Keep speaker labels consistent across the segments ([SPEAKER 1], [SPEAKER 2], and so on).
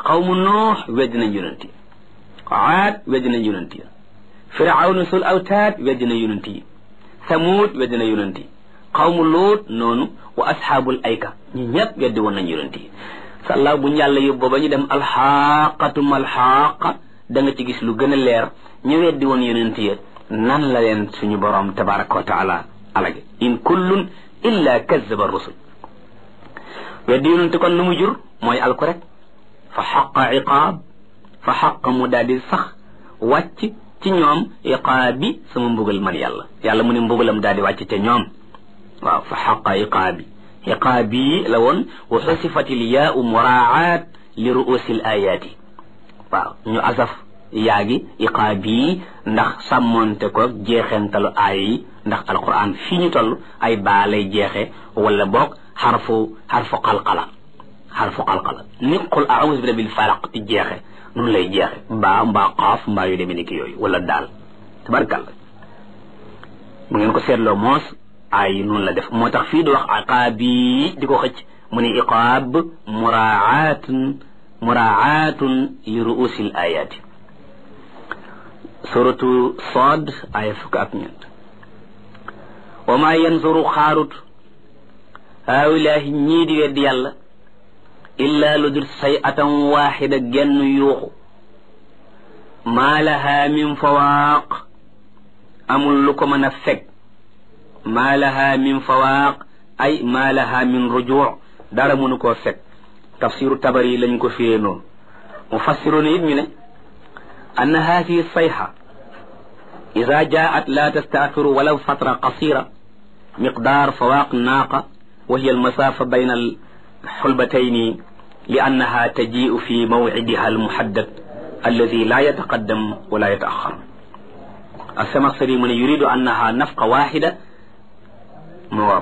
[SPEAKER 1] xawmu noox weddi nañ yonent yi aad weddi nañ yonent yi firawna sul awtaad weddi na yonent yi samuud weddi na yonent yi xawmu luut noonu wa asxaabul ayka ñi ñëpp weddi woon nañ yonent yi sàllaaw bu ñu yàlla yóbboo ba ñu dem alxaqatum alxaqa da nga ci gis lu gën a leer ñu weddi woon yonent yi nan la leen suñu borom tabaraka wa taala alage in kullun illa kazaba rusul weddi yonent kon lu mu jur mooy alku rek fa xaqa iqaab fa xaqa mu daal di sax wàcc ci ñoom iqaabi sama mbugal man yàlla yàlla mu ne mbugalam daal di wàcc ca ñoom waaw fa xaqa iqaabi iqaabi la woon wa xusifat il yaau muraaat li ruusi l ayaati waaw ñu asaf yaa gi iqaabi ndax sàmmonte ko jeexentalu aaya yi ndax alquran fii ñu toll ay baa lay jeexe wala boog xarfu xarfu qalqala xarfu qalqala ni qul aawuzu bi rabbil falaq di jeexe noonu lay jeexe mbaa mbaa xaaf mbaa yu demee ni ki yooyu wala daal tabarkalla bu ngeen ko seetloo moos ay noonu la def moo tax fii di wax aqaabi di ko xëcc mu ne iqaab muraatun muraatun li ruusil ayaati suratu Saad aya fukk ak ñeent wa maa yanzuru xaarut haawilaahi ñii di weddi yàlla illaa lu dul say atan waaxida genn yuuxu maa lahaa min fawaaq amul lu ko mën a fekk maa lahaa min fawaaq ay maa lahaa min rujuuc dara mënu koo fekk tafsiru tabari lañ ko firee noonu mufassiruuna it ñu ne anna haadihi sayxa ida jaat la tastaaxiru walaw fatra qasira miqdaar fawaaq naaqa wa hiya almasaafa bayna alxulbatayni li annaha tajiu fi mawcidiha almuhaddad alladi la yataqaddam wala yataaxar alsamaxsari mu ne yuridu annaha nafqa waxida mawaab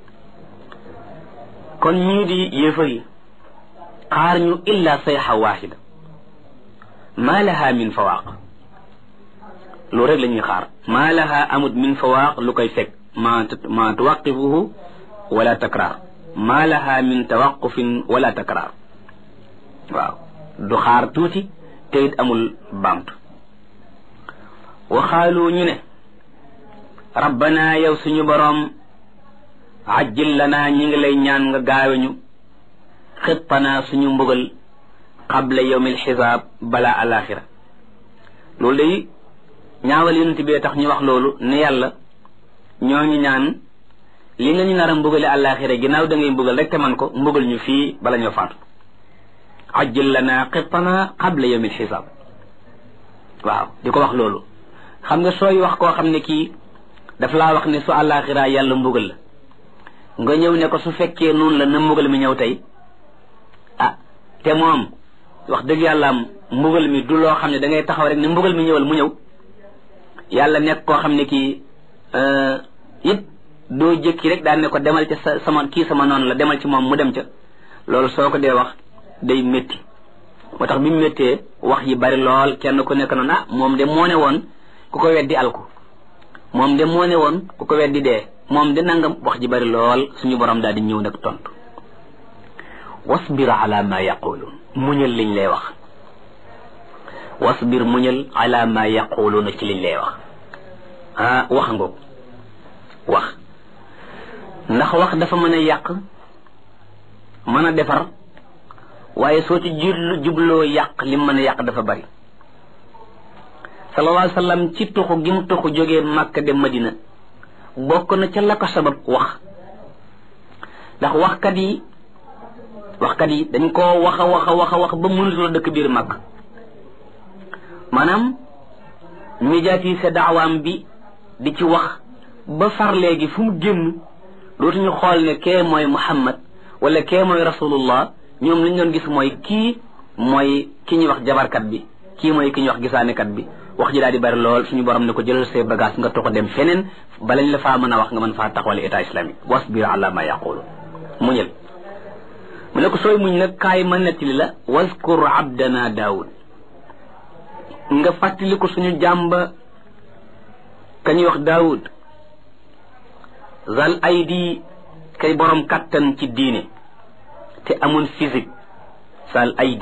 [SPEAKER 1] kon ñii di yéefar yi xaar ñu illa sayxa waxida maa laha min fawaaq loolu rek la ñuy xaar maa laha amut min fawaaq lu koy fekk ma ma tuwaqifuhu wala takraar maa laha min tawaqufin wala takraar waaw du xaar tuuti te it amul baamtu waxaalu ñu ne rabbana yow suñu boroom ajjil lanaa ñi ngi lay ñaan nga gaaweñu xittanaa suñu mbugal qabla yawmil xisaab balaa alaxira loolu day ñaawal yonent bee tax ñu wax loolu ne yàlla ñoo ngi ñaan li nga ñu nar a mbugale alaxira ginnaaw da ngay mbugal rek te man ko mbugal ñu fii bala ñoo faatu ajjil lanaa xittanaa qabla yawmil xisaab waaw di ko wax loolu xam nga sooy wax koo xam ne kii daf laa wax ne su alaxira yàlla mbugal la nga ñëw ne ko su fekkee noonu la na mbugal mi ñëw tey ah te moom wax dëgg yàlla mbugal mi du loo xam ne da ngay taxaw rek ne mbugal mi ñëwal mu ñëw yàlla nekk koo xam ne kii it doo jëkki rek daan ne ko demal ca sa sama kii sama noonu la demal ci moom mu dem ca loolu soo ko dee wax day métti moo tax bi mu méttee wax yi bari lool kenn ku nekk noonu ah moom de moo ne woon ku ko weddi alku moom de moo ne woon ku ko weddi dee moom de nangam wax ji bari lool suñu borom daal di ñëw nag tontu wasbir ala ma yaquluun muñal liñ lay wax wasbir muñal ala ma yaquluuna ci liñ lay wax ah wax ngoog wax ndax wax dafa mën a yàq mën a defar waaye soo ci jublu jubloo yàq lim mën a yàq dafa bari sallallahu alayhi wa sallam ci tuxu gi mu tuxu jógee Makka dem Madina bokk na ca la ko sabab wax ndax waxkat yi waxkat yi dañ koo wax a wax a wax a wax ba mënutula dëkk biir Makka maanaam médiatiser daawaam bi di ci wax ba far léegi fu mu génn dootuñu xool ne kee mooy Muhammad wala kee mooy rasulullah ñoom li ñu doon gis mooy kii mooy ki ñuy wax jabarkat bi kii mooy ki ñuy wax gisaanekat bi wax ji daal di bari lool suñu borom ne ko jëlal say bagage nga toxo dem feneen balañ la faa mën a wax nga mën faa taxawal état islamique wasbir ala ma yaqulu muñal mu ne ko sooy muñ nag kaay ma nettali la waskur abdana daawud nga fàttali ko suñu jàmba ka ñuy wax daawud zal aydi kay borom kattan ci diine te amoon physique zal aydi